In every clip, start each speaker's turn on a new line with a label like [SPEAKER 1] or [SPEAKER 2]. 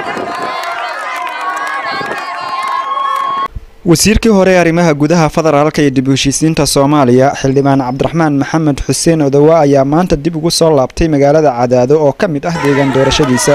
[SPEAKER 1] wasiirkii hore ee arrimaha gudaha federaalka iyo dib u heshiisiinta soomaaliya xildhibaan cabdiraxmaan maxamed xuseen odowa ayaa maanta dib ugu soo laabtay magaalada cadaado oo ka mid ah deegaan doorashadiisa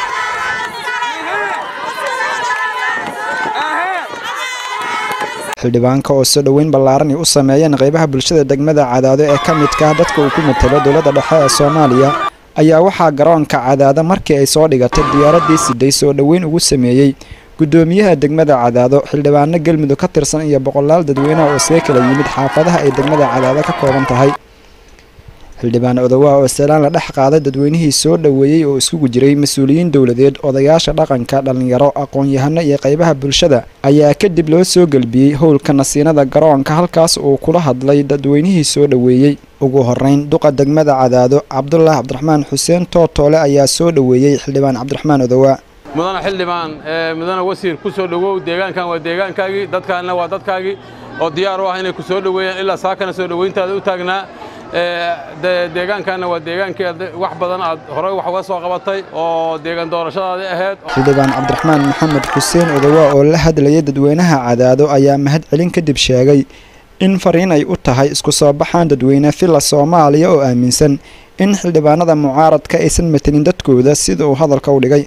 [SPEAKER 1] xildhibaanka oo soo dhoweyn ballaaran ay u sameeyeen qaybaha bulshada degmada cadaado ee ka midka ah dadka uu ku matalo dowladda dhexe ee soomaaliya ayaa waxaa garoonka cadaado markii ay soo dhigatay diyaaraddii siday soo dhoweyn ugu sameeyey gudoomiyaha degmada cadaado xildhibaano galmudug ka tirsan iyo boqolaal dadweynaha oo see kala yimid xaafadaha ay degmada cadaado ka kooban tahay xildhibaan odowa oo salaan la dhex qaaday dadweynihii soo dhoweeyey oo iskugu jiray mas-uuliyiin dowladeed odayaasha dhaqanka dhallinyaro aqoon-yahano iyo qaybaha bulshada ayaa kadib loo soo gelbiyey howlka nasiinada garoonka halkaas uu kula hadlay dadweynihii soo dhoweeyey ugu horeyn duqa degmada cadaado cabdulaahi cabdiraxmaan xuseen tootoole ayaa soo dhoweeyey xildhibaan cabdiraxmaan odowa
[SPEAKER 2] mudana xildhibaan mudana wasiir ku soo dhowow deegaankan waa deegaankaagii dadkaanna waa dadkaagii oo diyaar u ah inay ku soo dhoweeyaan ilaa saakana soo dhoweyntaada u taagnaa deegaankaanna waa deegaankii wax badan aad horey wax uga soo qabatay oo deegaan doorashadaadii ahayd
[SPEAKER 1] xildhibaan cabdiraxmaan maxamed xuseen odowa oo la hadlayay dadweynaha cadaado ayaa mahad celin kadib sheegay in fariin ay u tahay isku soo baxaan dadweyne filla soomaaliya oo aaminsan in xildhibaanada mucaaradka aysan matelin dadkooda sida uu hadalka u dhigay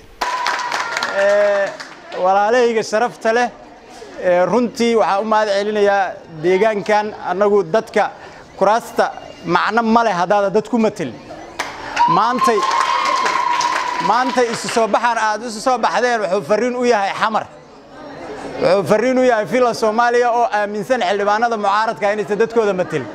[SPEAKER 3] walaalahayga sharafta leh runtii waxaan u mahad celinayaa deegaankan annagu dadka kuraasta macno ma leh haddaada dad ku matelin maantay maantay isu soo baxaan aad isu soo baxdeen wuxuu farriin u yahay xamar wuxuu farriin u yahay filla soomaaliya oo aaminsan xildhibaanada mucaaradka inaysan dadkooda matelin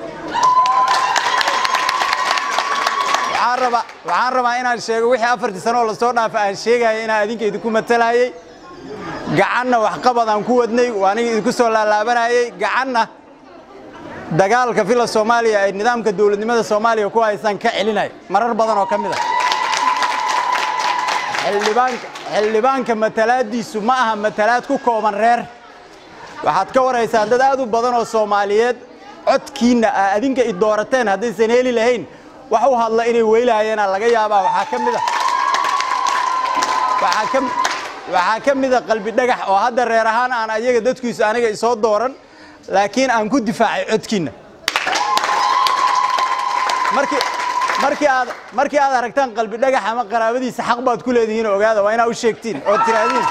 [SPEAKER 3] waxaan rabaa inaan sheego wixii afartii sano oo lasoo dhaafa aan sheegaya inaan adinka idinku matalayay gacanna waxqabad aan ku wadnay waa aniga idinku soo laalaabanayay gacanna dagaalka filla soomaaliya ay nidaamka dowladnimada soomaaliya ku haysaan ka celinaya marar badan oo ka mid ah xildhibaanka matalaaddiisu ma aha matalaad ku kooban reer waxaad ka waraysaan dad aad u badan oo soomaaliyeed codkiinna ah adinka i doorateen haddaysan heli lahayn wax u hadla inay weylahayeena laga yaabaa waxaa ka mid a waxaa ka mida qalbi dhagax oo hadda reer ahaan aan ayaga dadkiisu aniga isoo dooran laakiin aan ku difaacay codkiinna markii aad aragtaan qalbi dhagax ama qaraabadiisa xaq baad ku leedihiin ogaada waa inaa u sheegtiin oo tiraadiin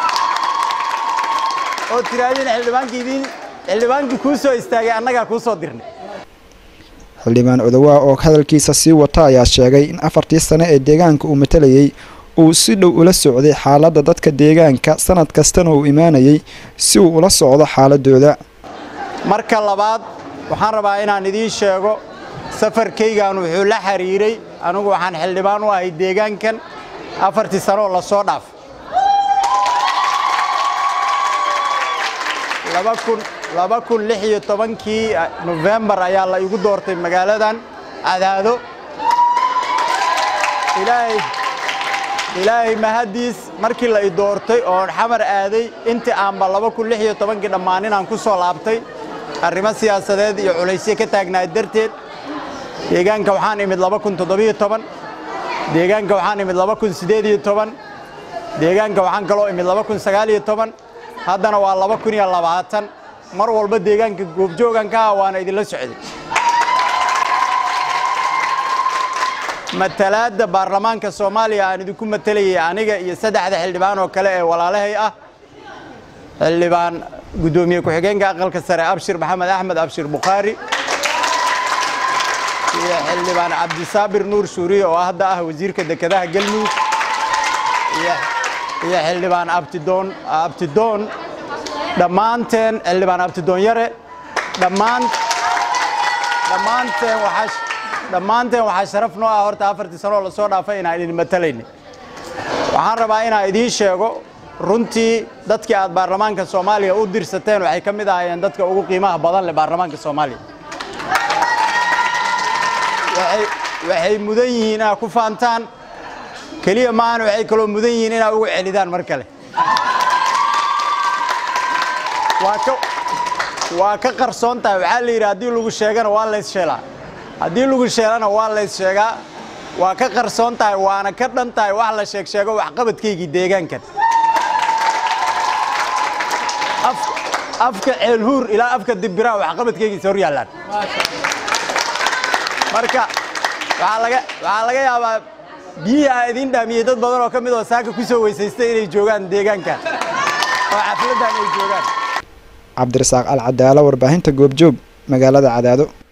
[SPEAKER 3] oo tiraadiin xildhibaankiidiin xildhibaankii kuu soo istaagay annagaa kuu soo dirnay
[SPEAKER 1] xildhibaan odowa oo hadalkiisa sii wata ayaa sheegay in afartii sane ee deegaanka uu matalayey uu si dhow ula socday xaaladda dadka deegaanka sanad kastana uu imaanayey si uu ula socdo xaaladooda
[SPEAKER 3] marka labaad waxaan rabaa inaan idiin sheego safarkaygan wuxuu la xiriiray anigu waxaan xildhibaan u ahay deegaankan afartii sanooo la soo dhaaf laba kun lix iyo tobankii nofembar ayaa la igu doortay magaaladan cadaado ilaahay mahaddiis markii la i doortay oon xamar aaday intii aanba laba kun lix iyo tobankii dhammaan inaan ku soo laabtay arrimo siyaasadeed iyo culaysyo ka taagnaay darteed deegaanka waxaan imid laba kun toddobiyo toban deegaanka waxaan imid laba kun siddeed iyo toban deegaanka waxaan kaloo imid laba kun sagaal iyo toban haddana waa laba kun iyo labaatan mar walba deegaanka goobjoogan ka ah waana idinla socday matalaadda baarlamaanka soomaaliya aan idinku matalayay aniga iyo saddexda xildhibaan oo kale ee walaalahay ah xildhibaan guddoomiye ku-xigeenka aqalka sare abshir maxamed axmed abshir bukhaari iyo xildhibaan cabdisaabir nuur shuuriye oo hadda ah wasiirka dekedaha galmudug iyo xildhibaan abtidoon abtidoon dhammaanteen xildhibaan abtidoon yare dhammaan dhammaanteen waxaa dhammaanteen waxaa sharaf noo ah horta afartii sanoo lasoo dhaafay inaan idin matalayna waxaan rabaa inaan idiin sheego runtii dadkii aad baarlamaanka soomaaliya u dirsateen waxay ka mid ahaayeen dadka ugu qiimaha badan leh baarlamaanka soomaaliya waxay mudan yihiin inaad ku faantaan keliya maahan waxay kaloo mudan yihiin inaad ugu celidaan mar kale waa ka qarsoon tahay waxaa la yidhi haddii lagu sheegana waa lays sheelaa haddii lagu sheelana waa lays sheegaa waa ka qarsoon tahay waana ka dhan tahay wax la sheeg sheego waxqabadkaygii deegaankan afka ceelhuur ilaa afka dibbiraha waxqabadkaygiisa hor yaallaan marka waxaa laga waxaa laga yaabaa biyihii aa idiin dhaamiyey dad badan oo ka mid oo saaka ku soo weysaystay inay joogaan deegaanka oo xafladdan ay joogaan
[SPEAKER 1] cabdirasaaq alcadaalo warbaahinta goobjoog magaalada cadaado